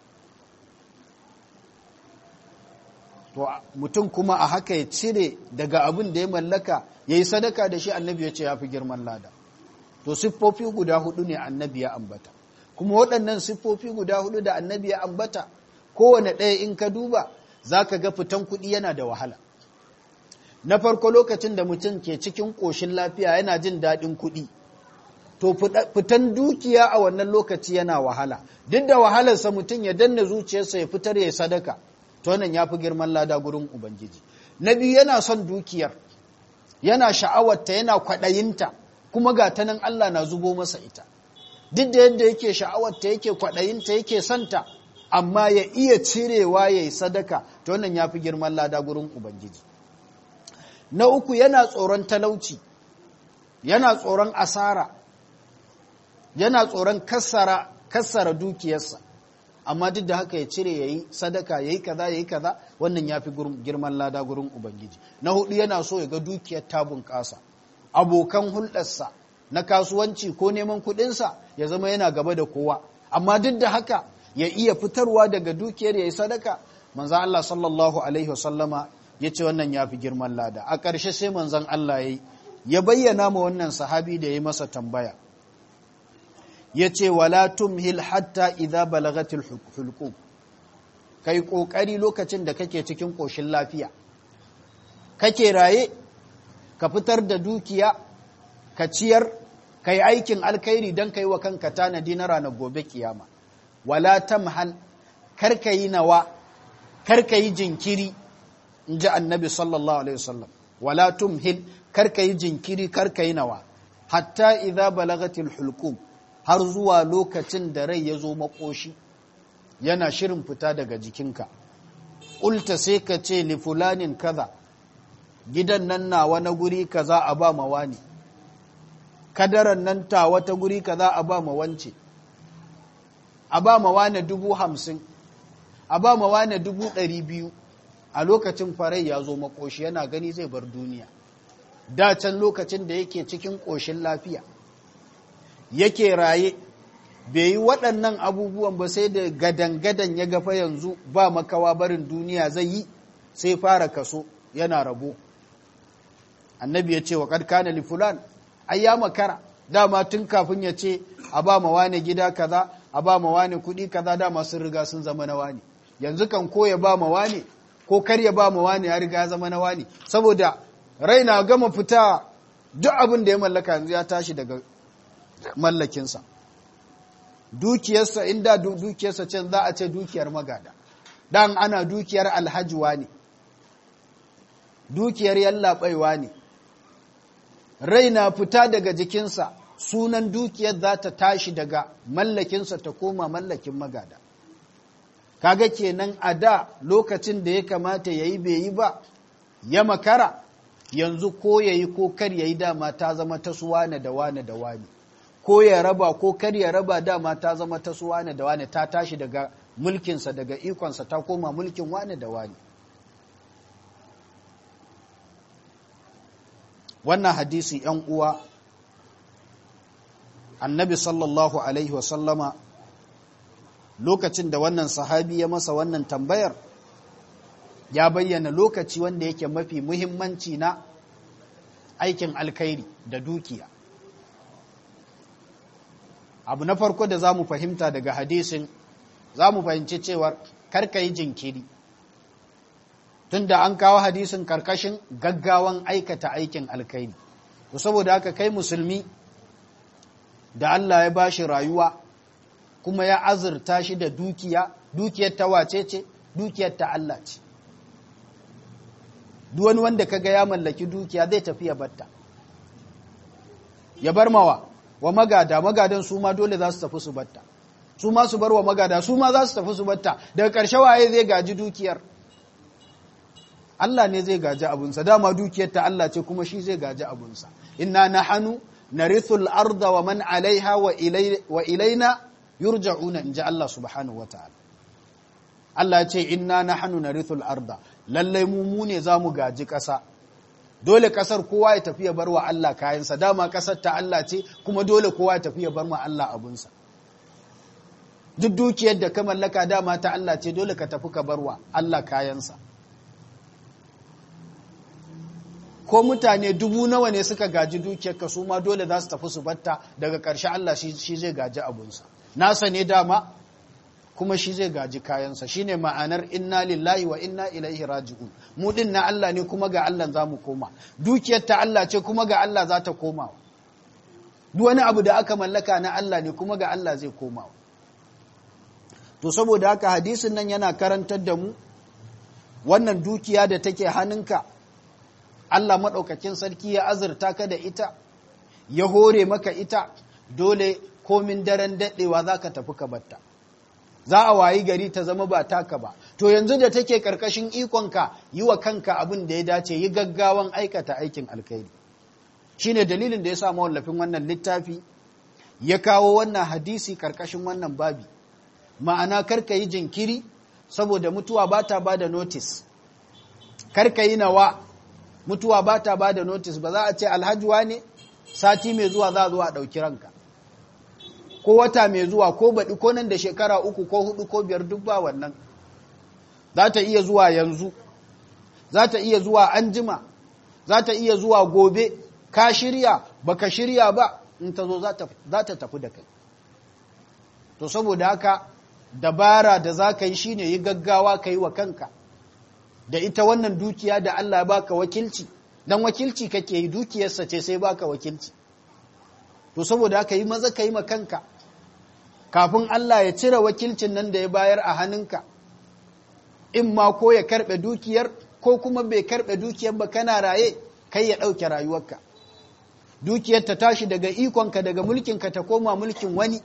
to mutum kuma a haka ya cire daga abin da ya mallaka ya yi sadaka da shi annabi ya ce ya fi girman lada to siffofi guda hudu ne annabi ya ambata kuma waɗannan siffofi guda hudu da annabi ya ambata kowane ɗaya in ka duba za ka ga fitan kuɗi yana da wahala na farko lokacin da mutum ke cikin ƙoshin lafiya yana jin daɗin kuɗi to fitan dukiya a wannan lokaci yana wahala duk da wahalarsa mutum ya danna zuciyarsa ya fitar ya sadaka to wannan ya fi girman lada gurin ubangiji na biyu yana son dukiyar yana sha'awarta yana kwaɗayinta kuma ga ta nan Allah na zubo masa ita duk da yadda yake sha'awarta yake kwaɗayinta yake santa amma ya iya cirewa ya yi sadaka ta wannan ya fi girman lada gurin Ubangiji. Na uku yana tsoron talauci, yana tsoron asara, yana tsoron kassara, kassara dukiyarsa, amma duk da haka ya cire ya yi sadaka ya yi kaza ya yi kaza wannan ya fi girman lada gurin Ubangiji. Na hudu yana so ya ga dukiyar ta bunƙasa, abokan hulɗarsa na kasuwanci ko neman kuɗinsa ya zama yana gaba da kowa, amma duk da haka ya iya fitarwa daga dukiyar ya yi sadaka manzan Allah sallallahu Alaihi wasallama ya ce wannan ya fi girman lada a ƙarshe sai manzan Allah ya ya bayyana ma wannan sahabi da ya masa tambaya ya ce wala tumhil hatta idza balagatil hulqum kai kokari lokacin da kake cikin koshin lafiya kake raye ka fitar da dukiya ka ciyar kai aikin alkhairi dan kai wa kanka tanadi na ranar gobe kiyama wala tamhal karka yi nawa karka yi jinkiri in ji annabi sallallahu alaihi wasallam wala tumhil karka yi jinkiri karka yi nawa hatta idza balagatil hulqum har zuwa lokacin da rai ya zo makoshi yana shirin fita daga jikinka ulta sai ka ce li fulanin kaza gidan nan nawa na guri kaza a ba mawani kadaran nan ta wata guri kaza a ba ma wance a ba ma wane dubu hamsin a ba ma wane dubu ɗari biyu a lokacin farai ya zo makoshi yana gani zai bar duniya can lokacin da yake cikin ƙoshin lafiya yake raye bai yi waɗannan abubuwan ba sai da gadan-gadan ya gafa yanzu ba makawa barin duniya zai yi sai fara kaso yana rabo annabi ya ce wa ƙarƙana li fulan ai ya makara dama tun kafin ya ce a ba ma wane gida kaza a ba ma wane kuɗi kaza dama sun riga sun zama na wane yanzu kan ko ya ba ma wane ko kar ya ba ma wane ya riga ya zama na wane saboda rai na gama fita duk abin da ya mallaka yanzu ya tashi daga mallakinsa dukiyarsa inda dukiyarsa can za a ce dukiyar magada dan ana dukiyar alhajiwa ne dukiyar yallaɓaiwa ne rai na fita daga jikinsa sunan dukiyar za ta tashi daga mallakinsa ta koma mallakin magada kaga kenan a da lokacin da ya kamata ya yi bai yi ba ya makara yanzu ko ya yi ko kar ya yi dama ta zama ta su wane da wane da wane ko ya raba ko kar ya raba dama ta zama ta su wane da wane ta tashi daga mulkinsa daga ikonsa ta koma mulkin wane da wane wannan hadisi ‘yan uwa annabi sallallahu alaihi wasallama lokacin da wannan sahabi ya masa wannan tambayar ya bayyana lokaci wanda yake mafi muhimmanci na aikin alkhairi da dukiya abu na farko da za mu fahimta daga hadisin za mu fahimci cewar karka yi jinkiri tunda an kawo hadisin karkashin gaggawan aikata aikin alkhairi to saboda haka kai musulmi da Allah ya bashi rayuwa kuma ya azurta shi da dukiya dukiyar ta wace ce dukiyar ta Allah ce duk wani wanda kaga ya mallaki dukiya zai tafi ya batta ya bar mawa wa magada magadan su ma dole za su tafi su batta su ma su bar wa magada su ma za su tafi su batta daga ƙarshe waye zai gaji dukiyar Allah ne zai gaji abunsa dama dukiyar ta Allah ce kuma shi zai gaji abunsa inna nahanu narithul arda wa man alaiha wa ilaina yurja'una inji Allah subhanahu wataala Allah ce inna nahnu narithul arda lallai mu mu ne zamu gaji ƙasa dole ƙasar kowa ya tafi ya bar wa Allah kayansa dama ƙasar ta Allah ce kuma dole kowa ya tafi ya bar wa Allah abunsa duk dukiyar da ka mallaka dama ta Allah ce dole ka tafi ka bar wa Allah kayansa ko mutane dubu nawa ne suka gaji dukiyarka su ma dole za su tafi su batta daga ƙarshe Allah shi zai gaji abunsa nasa ne dama kuma shi zai gaji kayansa shine ma'anar inna lillahi wa inna ilaihi raji'un mu din na Allah ne kuma ga Allah za mu koma dukiyar ta Allah ce kuma ga Allah za ta koma duk wani abu da aka mallaka na Allah ne kuma ga Allah zai koma to saboda haka hadisin nan yana karantar da mu wannan dukiya da take hannunka Allah maɗaukakin sarki ya azurta ka da ita ya hore maka ita dole komin daren daɗewa za ka tafi ka batta za a wayi gari ta zama ba taka ba to yanzu da take ƙarƙashin ikonka yi wa kanka abin da ya dace yi gaggawan aikata aikin alkhairi shine dalilin da ya sa mawallafin wannan littafi ya kawo wannan hadisi ƙarƙashin wannan babi ma'ana karka yi jinkiri saboda mutuwa ba ta ba da notis karka yi nawa mutuwa ba ta ba da notis ba za a ce alhajuwa ne sati mai zuwa za a zuwa ɗauki ranka ko wata mai zuwa ko baɗi ko nan da shekara uku ko hudu ko biyar duk ba wannan za ta iya zuwa yanzu za ta iya zuwa anjima za ta iya zuwa gobe ka shirya baka shirya ba in ta zo za ta tafi da kai to saboda haka dabara da za ka yi shine yi gaggawa ka yi wa kanka da ita wannan dukiya da Allah baka wakilci dan wakilci kake yi dukiyarsa ce sai baka wakilci to saboda haka yi maza ka yi ma kanka kafin Allah ya cire wakilcin nan da ya bayar a hannunka in ma ko ya karɓe dukiyar ko kuma bai karɓe dukiyar ba kana raye kai ya ɗauke rayuwarka dukiyar ta tashi daga ikonka daga mulkinka ta koma mulkin wani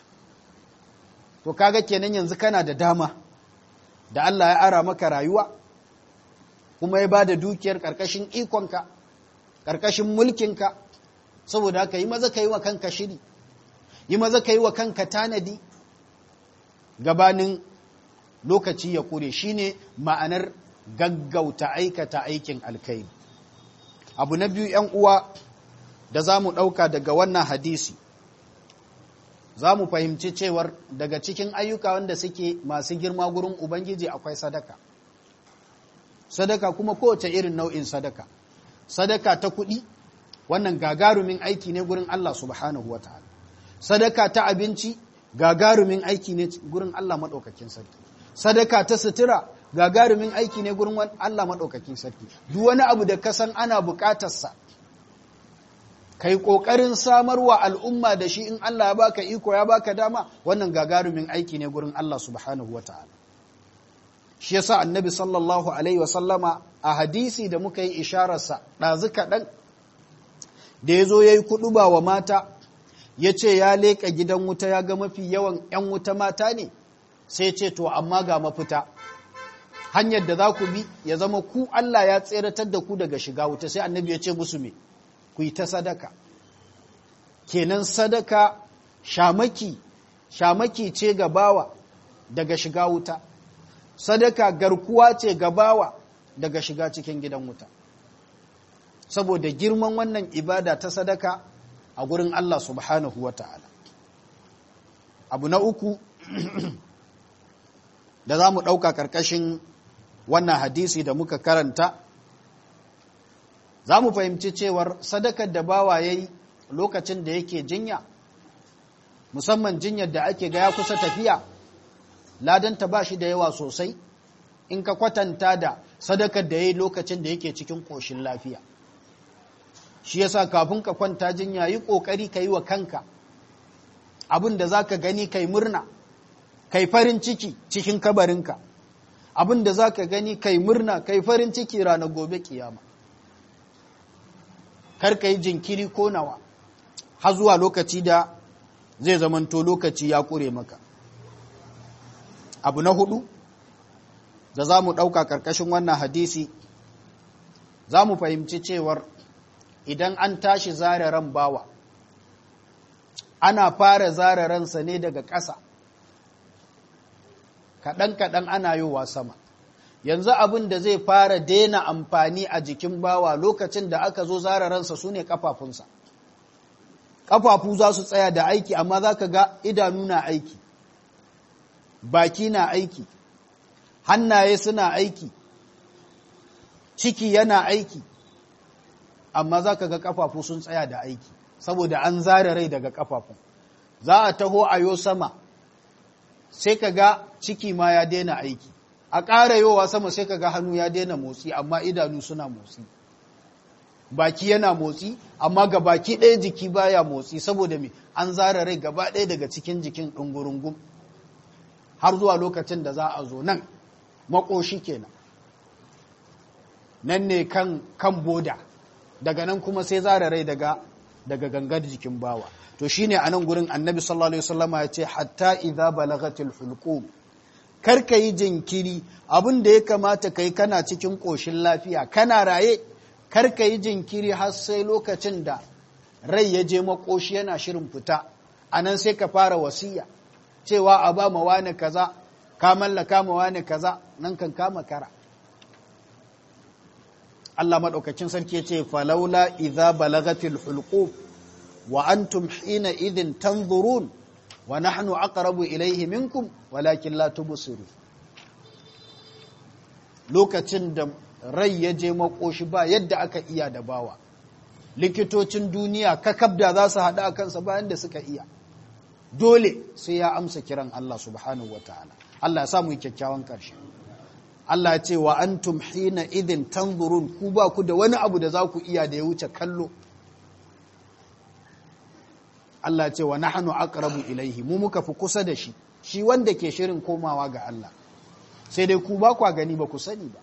to kaga kenan yanzu kana da dama da Allah ya ara maka rayuwa kuma ya ba da dukiyar ƙarƙashin ikonka ƙarƙashin mulkinka saboda haka yi maza ka yi wa kanka shiri yi maza ka yi wa kanka tanadi gabanin lokaci ya kure shine ma'anar gaggauta aikata aikin alkai abu na biyu ‘yan uwa da za mu ɗauka daga wannan hadisi za mu fahimci cewar daga cikin ayyuka wanda suke masu girma gurin ubangiji akwai sadaka sadaka kuma kowace irin nau'in sadaka sadaka ta kuɗi wannan gagarumin aiki ne gurin Allah subhanahu wataala sadaka ta abinci gagarumin aiki ne gurin Allah maɗaukakin sarki sadaka ta sutura gagarumin aiki ne gurin Allah maɗaukakin sarki duk wani abu da ka san ana buƙatarsa kai ƙoƙarin samarwa al'umma da shi in Allah ya baka iko ya baka dama wannan gagarumin aiki ne gurin Allah subhanahu wataala shi yasa annabi sallallahu alaihi wasallama a hadisi da muka yi ishararsa ɗazu kaɗan da ya zo ya yi kuɗuba wa mata ya ce ya leƙa gidan wuta ya ga mafi yawan ‘yan wuta mata ne sai ce to amma ga mafita hanyar da za ku bi ya zama ku Allah ya tseratar da ku daga shiga wuta sai annabi ya ce musu me ku yi ta sadaka kenan sadaka shamaki shamaki ce ga bawa daga shiga wuta sadaka garkuwa ce ga bawa daga shiga cikin gidan wuta saboda girman wannan ibada ta sadaka a gurin Allah subhanahu wa ta'ala abu na uku da za mu ɗauka ƙarƙashin wannan hadisi da muka karanta za mu fahimci cewar sadakar da bawa ya yi lokacin da yake jinya musamman jinyar da ake ga ya kusa tafiya ladanta ba shi da yawa sosai in ka kwatanta da sadakar da ya yi lokacin da yake cikin ƙoshin lafiya shi yasa kafin ka kwanta jinya yi ƙoƙari ka yi wa kanka abin da za ka gani kai murna kai farin ciki cikin kabarinka abin da za ka gani kai murna kai farin ciki ranar gobe kiyama kar ka yi jinkiri ko nawa har zuwa lokaci da zai zamanto lokaci ya ƙure maka abu na hudu da za mu ɗauka ƙarƙashin wannan hadisi za mu fahimci cewar idan an tashi zare ran bawa ana fara zare ransa ne daga ƙasa kaɗan-kaɗan ana yowa sama yanzu abin da zai fara daina amfani a jikin bawa lokacin da aka zo zare ransa su ne ƙafafunsa ƙafafu za su tsaya da aiki amma za ka ga idanu na aiki baki na aiki hannaye suna aiki ciki yana aiki amma za ka ga ƙafafu sun tsaya da aiki saboda an zare rai daga ƙafafu za a taho a yo sama sai ka ga ciki ma ya daina aiki a ƙara yowa sama sai ka ga hannu ya daina motsi amma idanu suna motsi baki yana motsi amma ga baki ɗaya jiki baya motsi saboda me an zara rai gaba ɗaya daga cikin jikin ɗungurungun har zuwa lokacin da za a zo nan makoshi kenan nan ne kan kan boda daga nan kuma sai zara rai daga daga gangar jikin bawa to shine a nan gurin annabi sallallahu alaihi wasallama ya ce hatta idza balagatil hulqum kar ka yi jinkiri abin da ya kamata kai kana cikin koshin lafiya kana raye kar ka yi jinkiri har sai lokacin da rai ya je makoshi yana shirin fita a nan sai ka fara wasiya cewa a ba ma wani kaza ka mallaka ma wani kaza nan kan kama kara Allah maɗaukacin sarki ya ce falaula idza balagatil hulqub wa antum hina idhin tanzurun wa nahnu aqrabu ilayhi minkum walakin la tubsiru lokacin da rai ya je makoshi ba yadda aka iya da bawa likitocin duniya kakabda za su haɗu a kansa bayan da suka iya dole sai ya amsa kiran Allah subhanahu wataala Allah ya samu kyakkyawan ƙarshe Allah ya ce wa antum hina idin tanzurun ku ba ku da wani abu da za ku iya da ya wuce kallo Allah ya ce wa nahnu aqrabu ilaihi mu muka fi kusa da shi shi wanda ke shirin komawa ga Allah sai dai ku ba kwa gani ba ku sani ba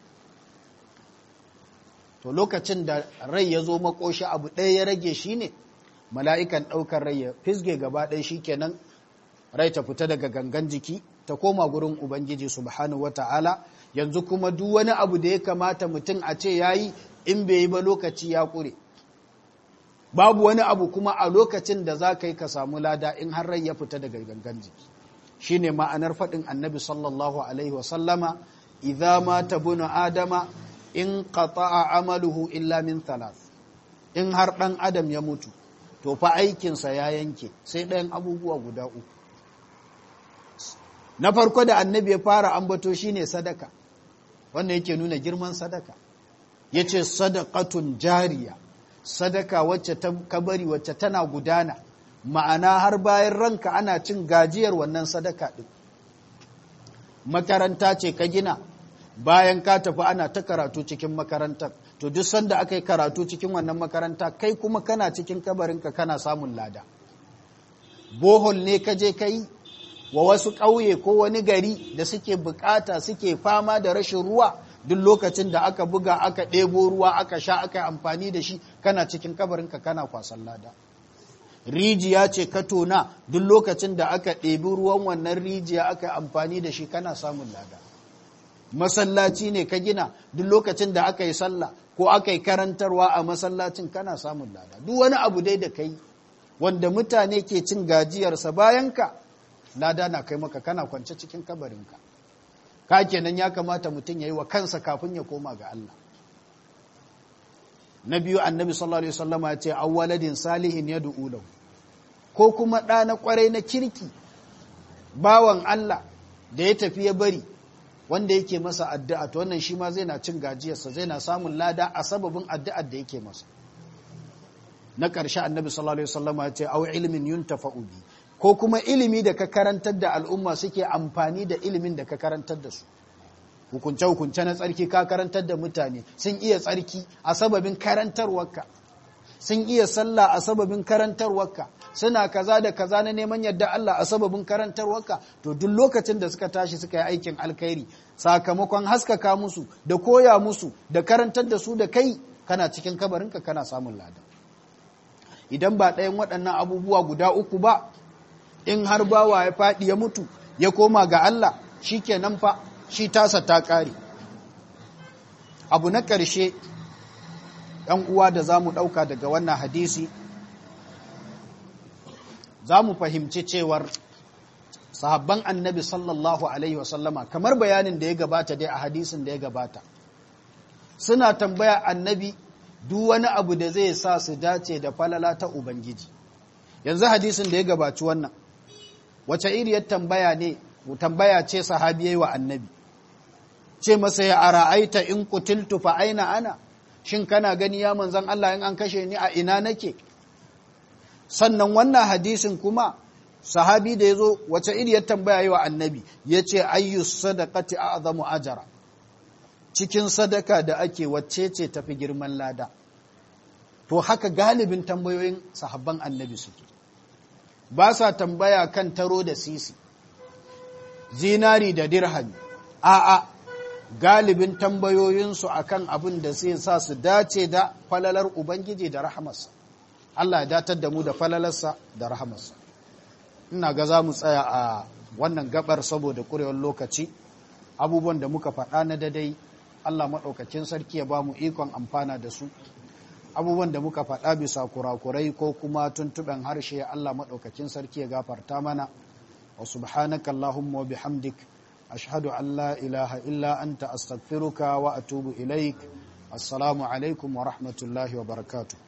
to lokacin da rai ya zo makoshi abu ɗaya ya rage shi ne mala'ikan ɗaukar rai ya fisge gaba ɗaya shi kenan rai ta fita daga gangan jiki ta koma gurin ubangiji subhanahu wata'ala yanzu kuma duk wani abu da ya kamata mutum a ce ya yi in bai yi ba lokaci ya ƙure babu wani abu kuma a lokacin da za ka yi ka samu lada in har rai ya fita daga gangan jiki shi ne ma'anar faɗin annabi sallallahu alaihi wasallama idza ma tabuna adama in qata'a amaluhu illa min thalath in har ɗan adam ya mutu to fa aikinsa ya yanke sai ɗayan abubuwa guda uku na farko da annabi ya fara ambato shine sadaka wanda yake nuna girman sadaka yace sadaqatun jariya sadaka wacce ta kabari wacce tana gudana ma'ana har bayan ranka ana cin gajiyar wannan sadaka din makaranta ce ka gina bayan ka tafi ana ta karatu cikin makarantar to duk sanda aka yi karatu cikin wannan makaranta kai kuma kana cikin kabarinka kana samun lada bohol ne ka je ka yi wa wasu ƙauye ko wani gari da suke bukata suke fama da rashin ruwa duk lokacin da aka buga aka ɗebo ruwa aka sha aka yi amfani da shi kana cikin kabarinka kana kwasan lada rijiya ce ka tona duk lokacin da aka ɗebi ruwan wannan rijiya aka yi amfani da shi kana samun lada masallaci ne ka gina duk lokacin da aka yi sallah ko aka yi karantarwa a masallacin kana samun lada duk wani abu dai da kai wanda mutane ke cin gajiyarsa bayan ka lada na kai maka kana kwance cikin kabarinka ka kenan ya kamata mutum ya yi wa kansa kafin ya koma ga Allah na biyu annabi sallallahu alaihi wasallam ya ce awwaladin salihin yad'u lahu ko kuma ɗa na kwarai na kirki bawan Allah da ya tafi ya bari wanda yake masa addu'a to wannan shi ma zai na cin gajiyarsa zai na samun lada a sababin addu'ar da yake masa na ƙarshe annabi sallallahu alaihi wasallam ya ce aw ilmin yuntafa'u bi ko kuma ilimi da ka karantar da al'umma suke amfani da ilimin da ka karantar da su hukunce hukunce na tsarki ka karantar da mutane sun iya tsarki a sababin karantarwarka sun iya sallah a sababin karantarwarka suna kaza da kaza na neman yadda Allah a sababin karantarwarka to duk lokacin da suka tashi suka yi aikin alkhairi sakamakon haskaka musu da koya musu da karantar da su da kai kana cikin kabarinka kana samun lada idan ba ɗayan waɗannan abubuwa guda uku ba in har bawa ya faɗi ya mutu ya koma ga Allah shi kenan fa shi tasa ta ƙare abu na ƙarshe ‘yan uwa da za mu ɗauka daga wannan hadisi za mu fahimci cewar sahabban annabi sallallahu alaihi wasallama kamar bayanin da ya gabata dai a hadisin da ya gabata suna tambaya annabi duk wani abu da zai sa su dace da falala ta ubangiji yanzu hadisin da ya gabaci wannan wace iriyar tambaya ne tambaya ce sahabi yayi wa annabi ce masa ya ara'aita in qutiltu fa aina ana shin kana gani ya manzon Allah in an kashe ni a ina nake sannan wannan hadisin kuma sahabi da ya zo wace iriyar tambaya yi wa annabi ya ce ayyus sadaqati a'zamu ajara cikin sadaka da ake wacce ce tafi girman lada to haka galibin tambayoyin sahabban annabi suke ba sa tambaya kan taro da sisi zinari da dirhami a'a galibin tambayoyinsu akan abin da sai sa su dace da falalar ubangiji da rahamarsa Allah ya datar da mu da falalarsa da rahamarsa ina ga za mu tsaya a wannan gabar saboda kurewar lokaci abubuwan da muka faɗa na dadai Allah maɗaukakin sarki ya ba mu ikon amfana da su abubuwan da muka faɗa bisa kurakurai ko kuma tuntuɓen harshe Allah maɗaukakin sarki ya gafarta mana wa subhanaka Allahumma wa bihamdik ashhadu an la ilaha illa anta astaghfiruka wa atubu ilaik assalamu alaikum wa rahmatullahi wa barakatuh